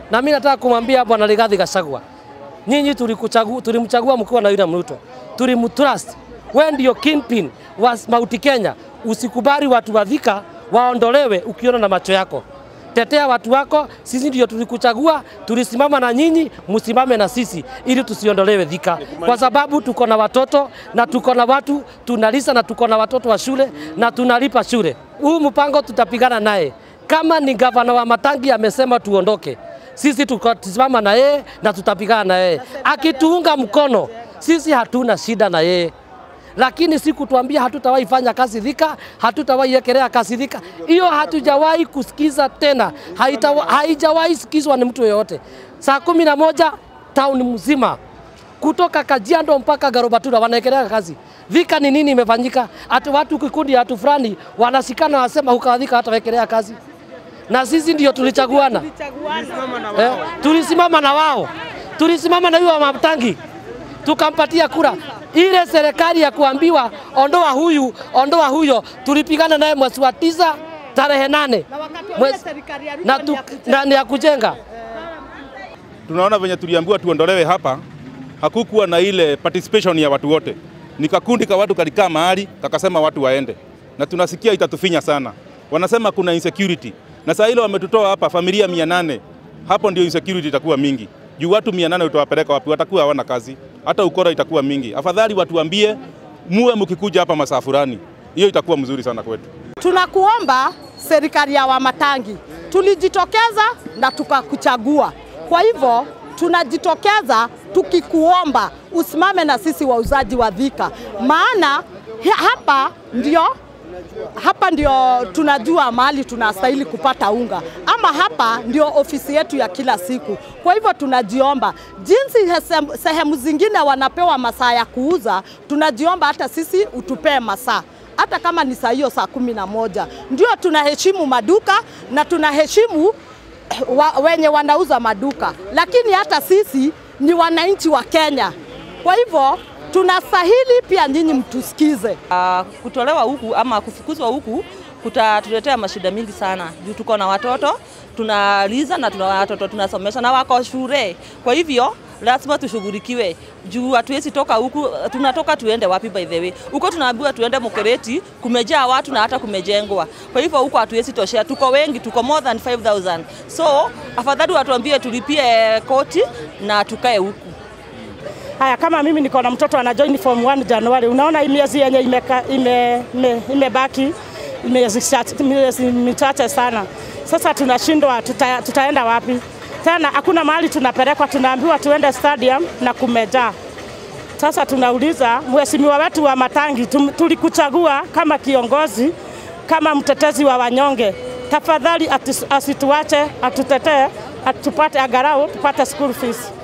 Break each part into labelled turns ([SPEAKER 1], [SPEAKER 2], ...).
[SPEAKER 1] Na mimi nataka kumwambia Bwana Rigathi Gachagua, nyinyi tulikuchagua, tulimchagua mkiwa na William Ruto, tulimtrust. Wewe ndio kingpin wa Mount Kenya, usikubali watu wa Thika waondolewe ukiona na macho yako. Tetea watu wako, sisi ndio tulikuchagua, tulisimama na nyinyi, msimame na sisi ili tusiondolewe Thika, kwa sababu tuko na watoto na tuko na watu tunalisa na tuko na watoto wa shule na tunalipa shule. Huu mpango tutapigana naye. Kama ni gavana wa Matangi amesema tuondoke, sisi tukasimama na yeye na tutapigana na yeye. Akituunga mkono, sisi hatuna shida na yeye lakini si kutuambia hatutawahi fanya kazi Thika, hatutawahi ekelea kazi Thika. Hiyo hatujawahi kusikiza tena, haitawa- haijawahi sikizwa ni mtu yoyote. Saa kumi na moja town mzima kutoka Kajiado mpaka Garobatura wanaekelea kazi. Thika ni nini imefanyika? Ati watu kikundi ya watu fulani wanashikana wanasema huka Thika hatawekelea kazi, na sisi ndio tulichaguana eh, tulisimama na wao, tulisimama na huyo wa Matangi tukampatia kura. Ile serikali ya kuambiwa ondoa huyu ondoa huyo, tulipigana naye mwezi wa tisa tarehe nane Mwezi- na, tu, na ni ya kujenga
[SPEAKER 2] tunaona venye tuliambiwa tuondolewe hapa, hakukuwa na ile participation ya watu wote. Ni kakundi ka watu kalikaa mahali kakasema watu waende, na tunasikia itatufinya sana. Wanasema kuna insecurity, na saa ile wametutoa hapa familia mia nane. Hapo ndio insecurity itakuwa mingi juu watu mia nane utawapeleka wapi? Watakuwa hawana kazi, hata ukora itakuwa mingi. Afadhali watuambie muwe mkikuja hapa masaa fulani, hiyo itakuwa mzuri sana kwetu.
[SPEAKER 3] Tunakuomba serikali ya Wamatangi, tulijitokeza na tukakuchagua. Kwa hivyo tunajitokeza tukikuomba usimame na sisi wauzaji wa Thika, maana hi- hapa ndio hapa ndio tunajua mahali tunastahili kupata unga, ama hapa ndio ofisi yetu ya kila siku. Kwa hivyo tunajiomba, jinsi hesem- sehemu zingine wanapewa masaa ya kuuza, tunajiomba hata sisi utupee masaa hata kama ni saa hiyo saa kumi na moja. Ndio tunaheshimu maduka na tunaheshimu wa, wenye wanauza maduka, lakini hata sisi ni wananchi wa Kenya. Kwa hivyo tunastahili pia nyinyi mtusikize.
[SPEAKER 4] Ah, kutolewa huku ama kufukuzwa huku kutatuletea mashida mingi sana juu tuko na watoto tunaliza na tuna watoto tunasomesha na wako shule. Kwa hivyo lazima tushughulikiwe juu hatuwezi toka huku, tunatoka tuende wapi? By the way, huko tunaambiwa tuende Mukereti, kumejaa watu na hata kumejengwa. Kwa hivyo huko hatuwezi toshea, tuko wengi, tuko more than 5000 so afadhali watuambie tulipie koti na tukae huku.
[SPEAKER 5] Haya, kama mimi niko na mtoto ana join form 1 Januari, unaona hii miezi yenye imeka- ime- ime- imebaki miezi chache- miezi michache sana. Sasa tunashindwa tuta, tutaenda wapi tena? Hakuna mahali tunapelekwa, tunaambiwa tuende stadium na kumejaa. Sasa tunauliza mheshimiwa wetu wa Matangi, tum- tulikuchagua kama kiongozi, kama mtetezi wa wanyonge, tafadhali atis- asituache, atutetee, atupate agarau tupate school fees.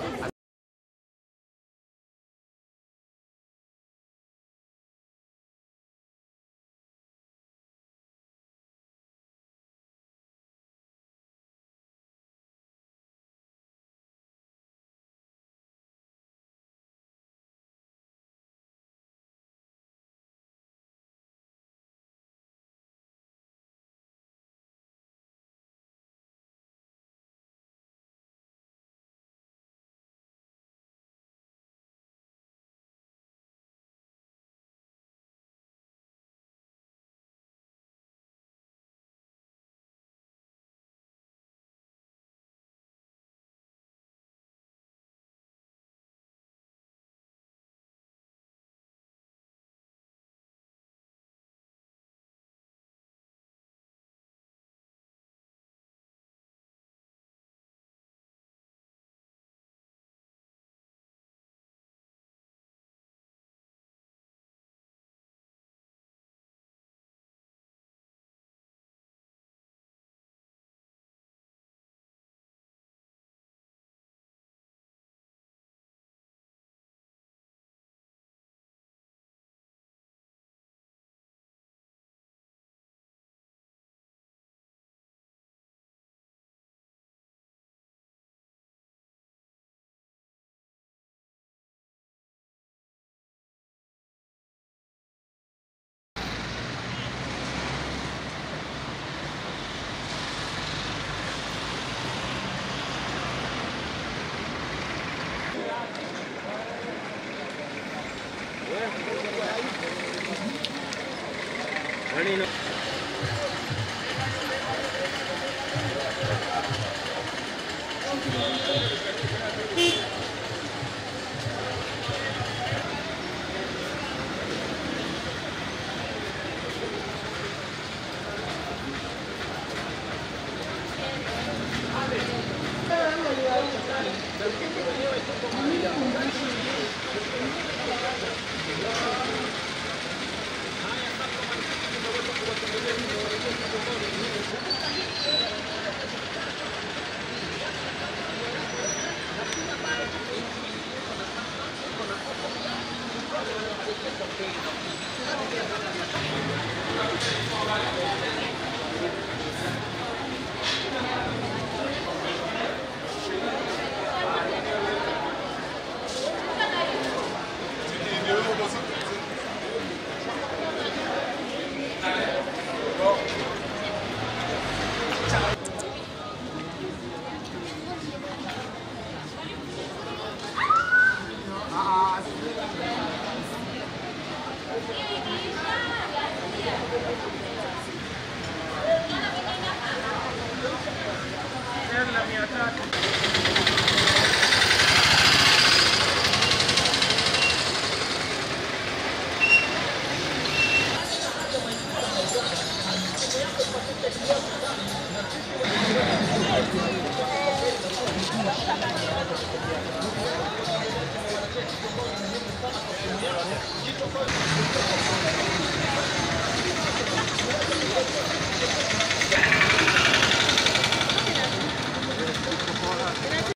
[SPEAKER 6] Hela mia tatu.